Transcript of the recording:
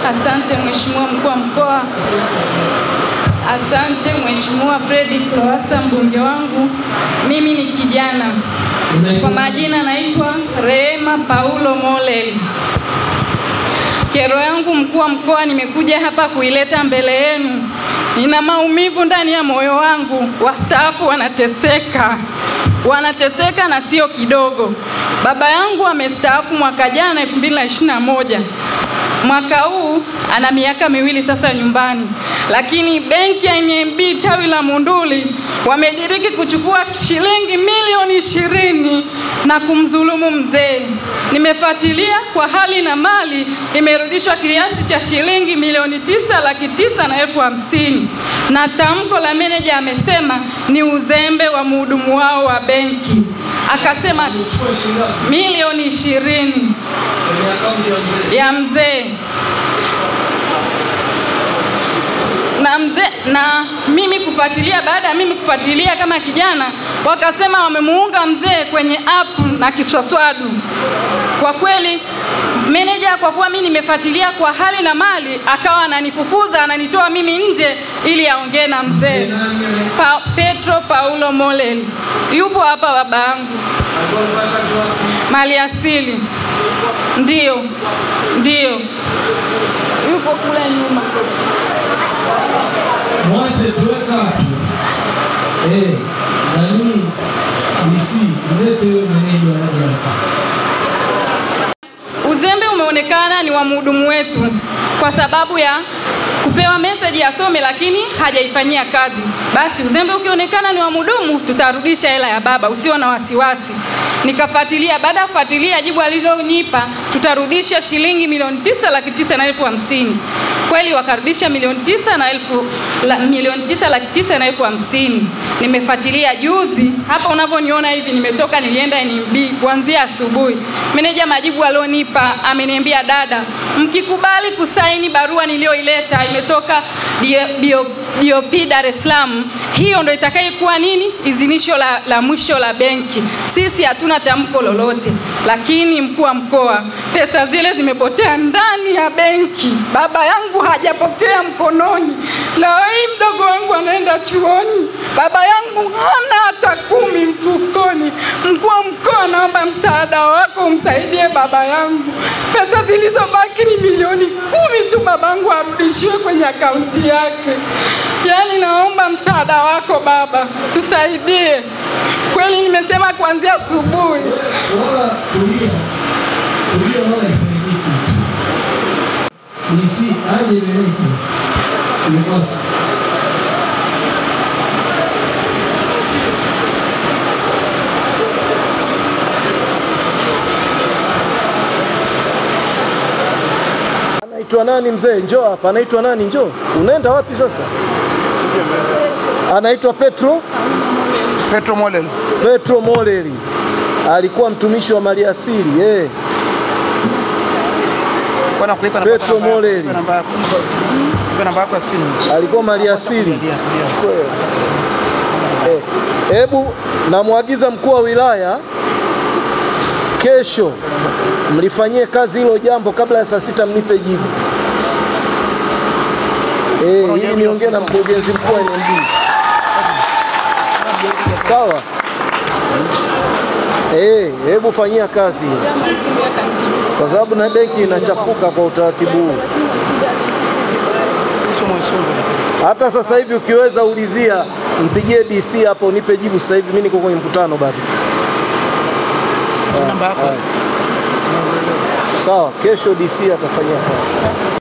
Asante Mheshimiwa mkuu wa mkoa. Asante Mheshimiwa Fredi Lowassa mbunge wangu. Mimi ni kijana kwa majina naitwa Rehema Paulo Moleli. Kero yangu mkuu wa mkoa, nimekuja hapa kuileta mbele yenu. Nina maumivu ndani ya moyo wangu. Wastaafu wanateseka, wanateseka na sio kidogo. Baba yangu amestaafu mwaka jana 2021 mwaka huu ana miaka miwili sasa nyumbani, lakini benki ya NMB tawi la Munduli wamediriki kuchukua shilingi milioni ishirini na kumdhulumu mzee. Nimefuatilia kwa hali na mali, imerudishwa kiasi cha shilingi milioni tisa laki tisa na elfu hamsini na tamko la meneja amesema ni uzembe wa mhudumu wao wa benki, akasema milioni ishirini ya mzee na mzee na mimi kufuatilia. Baada ya mimi kufuatilia kama kijana, wakasema wamemuunga mzee kwenye app na kiswaswadu. Kwa kweli meneja, kwa kuwa mimi nimefuatilia kwa hali na mali, akawa ananifukuza ananitoa mimi nje ili aongee na mzee pa, Petro Paulo Moleli. Yupo hapa baba yangu, mali asili Ndiyo, ndiyo, yuko kule nyuma. Mwache tuweka tu. Eh, nani DC mlete huyo meneja aje hapa. Uzembe umeonekana ni wa mhudumu wetu kwa sababu ya kupewa meseji asome, lakini hajaifanyia kazi. Basi uzembe ukionekana ni wa mhudumu, tutarudisha hela ya baba, usio na wasiwasi. Nikafuatilia, baada ya kufuatilia jibu alizonipa, tutarudisha shilingi milioni tisa laki tisa na elfu hamsini. Kweli wakarudisha milioni tisa na elfu la, milioni tisa laki tisa na elfu hamsini. Nimefuatilia juzi hapa unavyoniona hivi, nimetoka nilienda NMB kuanzia asubuhi. Meneja majibu alionipa ameniambia, dada, mkikubali kusaini barua niliyoileta imetoka DOP Dar es Salaam, hiyo ndo itakayokuwa nini idhinisho la, la mwisho la benki. Sisi hatuna tamko lolote, lakini mkuu wa mkoa, pesa zile zimepotea ndani ya benki. Baba yangu hajapokea mkononi. Leo hii mdogo wangu anaenda chuoni, baba yangu hana hata kumi mfukoni. Mkuu wa mkoa, naomba msaada wako umsaidie baba yangu. Pesa zilizobaki ni milioni kumi tu, babangu arudishiwe kwenye akaunti yake. Yaani naomba msaada wako baba, tusaidie. Kweli nimesema kuanzia asubuhi. Wala kulia. Kulia wala isaidiki. DC aje meneja. Yuko Anaitwa nani mzee? Njoo hapa. Anaitwa nani? Njoo. Unaenda wapi sasa? Anaitwa Petro Petro Molel. Petro Moleli. Alikuwa mtumishi wa maliasili eh. Bwana kuita na Petro namba yako. Moleli. Nipe namba yako. Nipe namba yako ya simu. Alikuwa maliasili. Tulia, tulia. Eh, Hebu namwagiza mkuu wa wilaya kesho mlifanyie kazi hilo jambo kabla ya saa sita mnipe jibu. Eh, ili niongee na mkurugenzi mkuu wa NMB. Sawa? Eh, hebu fanyia kazi hiyo. Kwa sababu na benki inachafuka kwa utaratibu huu. Uso mwesungu. Hata sasa hivi ukiweza ulizia, mpigie DC hapo nipe jibu sasa hivi, mimi niko kwenye mkutano bado. Namba yako. Sawa, kesho DC atafanyia kazi.